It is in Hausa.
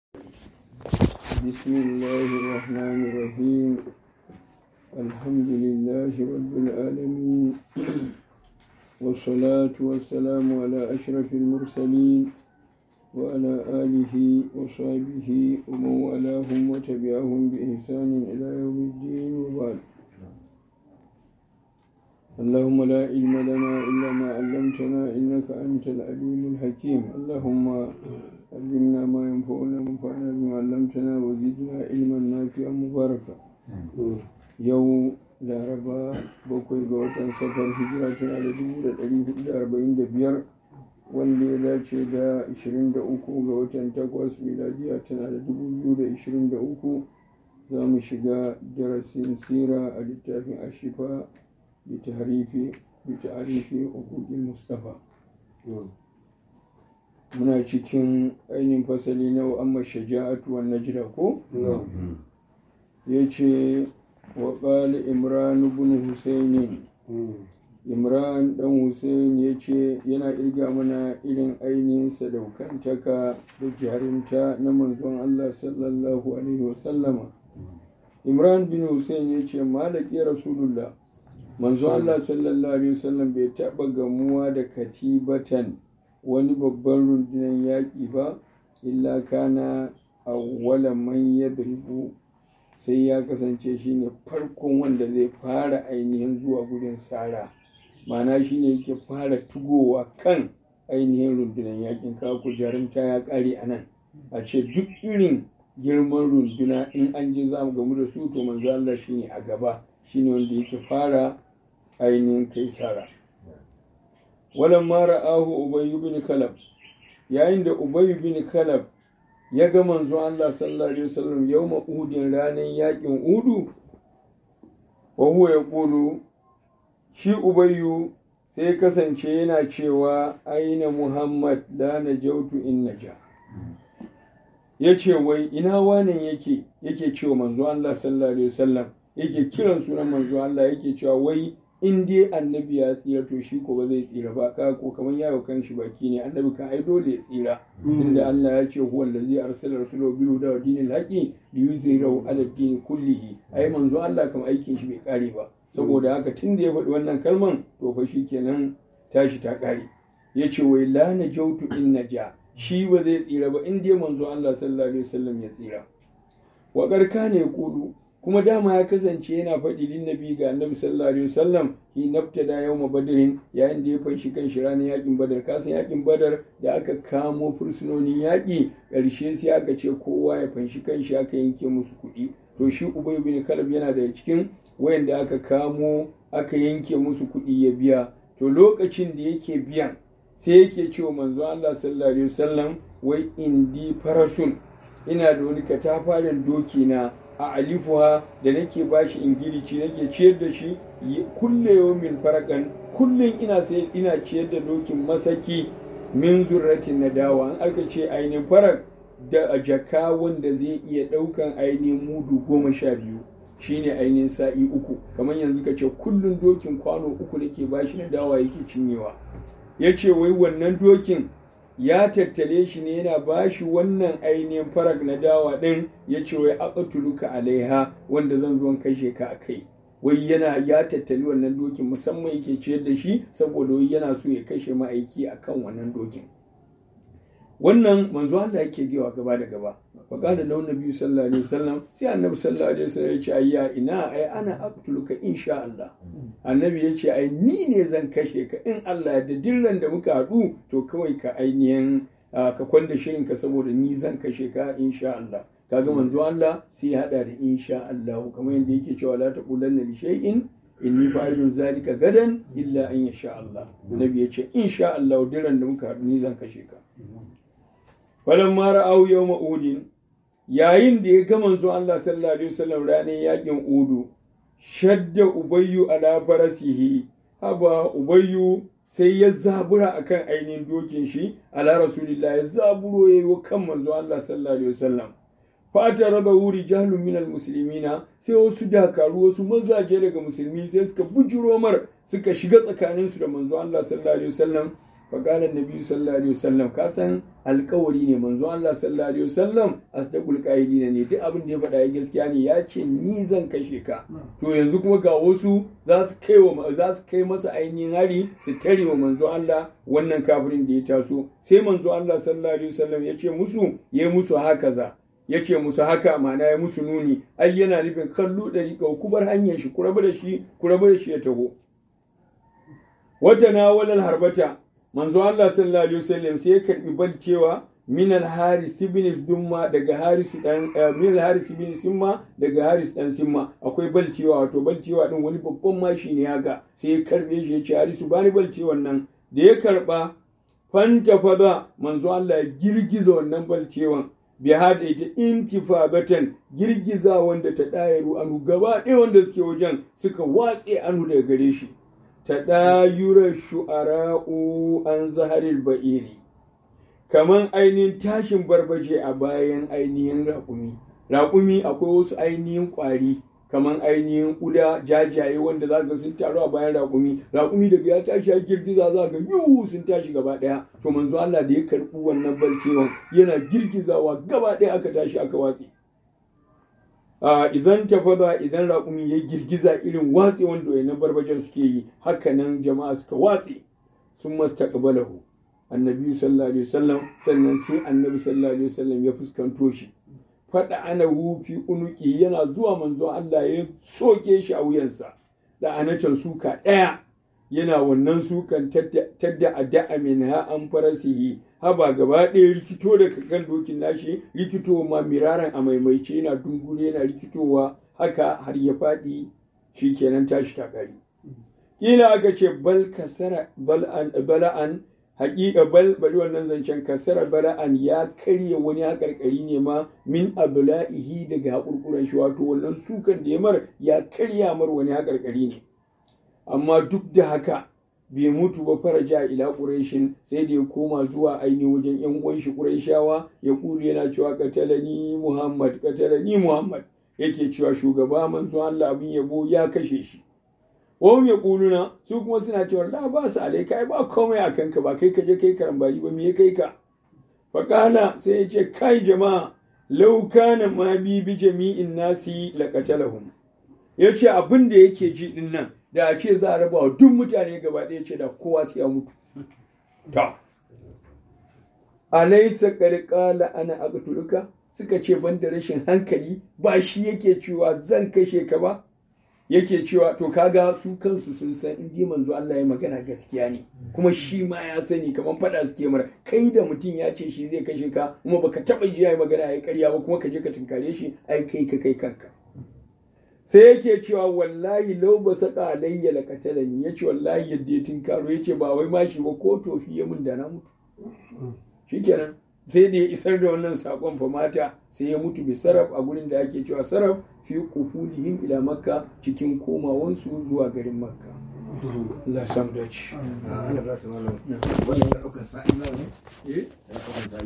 بسم الله الرحمن الرحيم الحمد لله رب العالمين والصلاة والسلام على أشرف المرسلين وعلى آله وصحبه ومن والاهم وتبعهم بإحسان إلى يوم الدين وبعد اللهم لا علم لنا إلا ما علمتنا إنك أنت العليم الحكيم اللهم علمنا ما ينفعنا وانفعنا بما علمتنا وزدنا علما نافعا مباركا يوم laraba bakwai ga watan safar hijira tana da dubu da ɗari hudu da arba'in da biyar wanda ya dace da ashirin da uku ga watan takwas miladiya tana da dubu biyu da ashirin da uku za mu shiga darasin sira a littafin ashifa bitarifi hukukil mustafa muna cikin ainihin fasali na amma shaja'atu wa najda ko ya ce وقال إمران بن حسين Imran ɗan Hussein ya ce yana irga mana irin ainihin sadaukantaka da jarinta na manzon Allah sallallahu Alaihi wasallama. Imran bin Hussein ya ce malaki Rasulullah manzon Allah sallallahu Alaihi wasallam bai taɓa gamuwa da katibatan wani babban rundunar yaƙi ba illa kana awwala man yadribu sai ya kasance shine farkon wanda zai fara ainihin zuwa gudun sara ma'ana shine yake fara tugowa kan ainihin rundunar yakin kaku jarumta ya kare a nan a ce duk irin girman runduna in an je za mu gamu da su to manzo Allah shine a gaba shine wanda yake fara ainihin kai sara walan mara ahu ubayyu bin kalab yayin da ubayyu bin kalab ya ga manzo Allah sallallahu alaihi wasallam yawma uhudin ranar yakin udu wa huwa yaqulu shi ubayyu sai kasance yana cewa aina muhammad la najautu in naja yace wai ina wanan yake yake cewa manzo Allah sallallahu alaihi wasallam yake kiran sunan manzo Allah yake cewa wai in dai annabi ya tsira to shi ko ba zai tsira ba ka ko kamar yawo kan shi baki ne annabi kan ai dole ya tsira inda Allah ya ce huwa allazi arsala rasulahu bil huda wa dinil haqi li yuzhirahu ala din kullihi ai manzo Allah kam aikin shi bai kare ba saboda haka tunda ya faɗi wannan kalman to fa shikenan tashi ta kare yace wai la najautu in naja shi ba zai tsira ba in dai manzo Allah sallallahu alaihi wasallam ya tsira wa karka ne kudu kuma dama ya kasance yana faɗi lin nabi ga annabi sallallahu alaihi wasallam hi naftada yawma badrin yayin da ya fanshi kan shi ranar yakin badar kasan yakin badar da aka kamo fursunonin yaƙi ƙarshe sai aka ce kowa ya fanshi kan shi aka yanke musu kuɗi to shi ubay bin kalab yana da cikin wayanda aka kamo aka yanke musu kuɗi ya biya to lokacin da yake biyan sai yake cewa manzo Allah sallallahu alaihi wasallam wai indi farasun ina da wani katafaren doki na a alifuwa da nake bashi ingilici nake ciyar da shi kulle yawmin farakan kullum ina sai ina ciyar da dokin masaki min zurratin na dawa an aka ce ainihin farak da jaka wanda zai iya ɗaukan ainihin mudu goma sha biyu shine ainihin sa'i uku kamar yanzu ka ce kullum dokin kwano uku nake bashi na dawa yake cinyewa ya ce wai wannan dokin ya tattale shi ne yana ba shi wannan ainihin farag na dawa ɗin ya ce wai aqtuluka alaiha wanda zan zo kashe ka a kai wai yana ya tattali wannan dokin musamman yake ciyar da shi saboda wai yana so ya kashe ma'aiki akan wannan dokin wannan manzo Allah yake gewa gaba da gaba wa qala lahu nabi sallallahu alaihi wasallam sai annabi sallallahu alaihi wasallam ya ce ayya ina ai ana aqtuluka insha Allah annabi ya ce ai ni ne zan kashe ka in Allah ya dirran da muka haɗu to kawai ka ainihin ka kwanda shirin ka saboda ni zan kashe ka insha Allah kaga manzo Allah sai ya hada da insha Allah kamar yadda yake cewa la taqulanna li shay'in inni fa'ilun zalika gadan illa an yasha Allah annabi ya ce insha Allah dirran da muka haɗu ni zan kashe ka falan mara au yau ma'udin yayin da ya ga manzo Allah sallallahu alaihi wasallam ranar yakin udu shadda ubayyu ala farasihi haba ubayyu sai ya zabura akan ainihin dokin shi ala rasulillah ya zaburo ya yi kan manzo Allah sallallahu alaihi wasallam fata raba wuri jahlun minal muslimina sai wasu dakaru wasu mazaje daga musulmi sai suka bujuro mar suka shiga tsakaninsu da manzo Allah sallallahu alaihi wasallam فقال النبي صلى الله عليه وسلم كاسن alkawari ne manzo Allah sallallahu alaihi wasallam asdaqul qaidina ne duk abin da ya faɗa ya gaskiya ne ya ce ni zan kashe ka to yanzu kuma ga wasu za su kai wa za su kai masa ainihin hari su tare wa manzo Allah wannan kafirin da ya taso sai manzo Allah sallallahu alaihi wasallam ya ce musu ya musu haka za ya ce musu haka ma'ana ya musu nuni ai yana nufin kallo ɗari ku bar hanyar shi ku rabu da shi ku rabu da shi ya taho wata na walal harbata manzo Allah sallallahu alaihi wasallam sai ya karbi balcewa min al-haris ibn dumma daga haris dan min al-haris ibn simma daga haris dan simma akwai balcewa wato balcewa din wani babban mashi ne haka sai ya karbe shi ya ce harisu bani balcewan nan da ya karba fanta faza manzo Allah ya girgiza wannan balcewan bi hada ita intifabatan girgiza wanda ta dayaru anu gaba ɗaya wanda suke wajen suka watse anu daga gare shi ta ɗayurar shu'ara'u an zaharil ba'iri kaman ainihin tashin barbaje a bayan ainihin raƙumi raƙumi akwai wasu ainihin ƙwari kaman ainihin ƙuda jajaye wanda za ga sun taru a bayan raƙumi raƙumi daga ya tashi ya girgiza za ga yiwu sun tashi gaba ɗaya to manzo Allah da ya karɓi wannan balcewan yana girgizawa gaba ɗaya aka tashi aka watse idan tafada idan raƙumi ya girgiza irin watse wanda wayannan barbajan suke yi hakanan jama'a suka watse sun mastaqbalahu annabi sallallahu alaihi wasallam sannan sai annabi sallallahu alaihi wasallam ya fuskanto shi fada ana hufi unuki yana zuwa manzo Allah ya soke shi a wuyansa da anatan suka ɗaya yana wannan sukan tadda a da'a min ha an farasihi haba gaba ɗaya rikito da kan dokin nashi rikito ma miraran a maimaice yana dungure yana rikitowa haka har ya faɗi shi kenan tashi ta ƙari kila aka ce bal kasara bala'an haƙiƙa bal bari wannan zancen kasara bala'an ya karya wani haƙarƙari ne ma min abla'ihi daga haƙurƙuran shi wato wannan sukan da ya mar ya karya mar wani haƙarƙari ne amma duk da haka bai mutu ba faraja ila ƙureshin sai da ya koma zuwa ainihin wajen yan uwan shi ƙureshawa ya kulu yana cewa katalani muhammad katalani muhammad yake cewa shugaba manzo Allah abin yabo ya kashe shi wahum ya kuluna su kuma suna cewa la ba su alaika ai ba komai a kanka ba kai ka je kai karambari ba me ya kai ka faƙala sai ya ce kai jama'a lau kana ma bi bi jami'in nasi laqatalahum yace abin da yake ji din nan da a ce za a raba wa duk mutane gaba ɗaya ce da kowa sai ya mutu. Ta. Alaisa ƙarƙala ana aqtuluka suka ce ban da rashin hankali ba shi yake cewa zan kashe ka ba yake cewa to kaga su kansu sun san in ji manzo Allah ya magana gaskiya ne kuma shi ma ya sani kamar fada suke mara kai da mutum ya ce shi zai kashe ka kuma baka taba ji ya magana ya karya ba kuma ka je ka tunkare shi ai kai ka kai kanka sai yake cewa wallahi lau ba saka alayya la katalani yace wallahi yadda ya tinkaro yace ba wai mashi ba ko tofi ya mun da na mutu shikenan sai da ya isar da wannan sakon fa mata sai ya mutu bi saraf a gurin da ake cewa saraf fi qufulihim ila makka cikin komawansu zuwa garin makka Allah sam dace Allah ba su malam wannan da ɗaukar sa'i nawa ne? eh Ya ɗaukar sa'i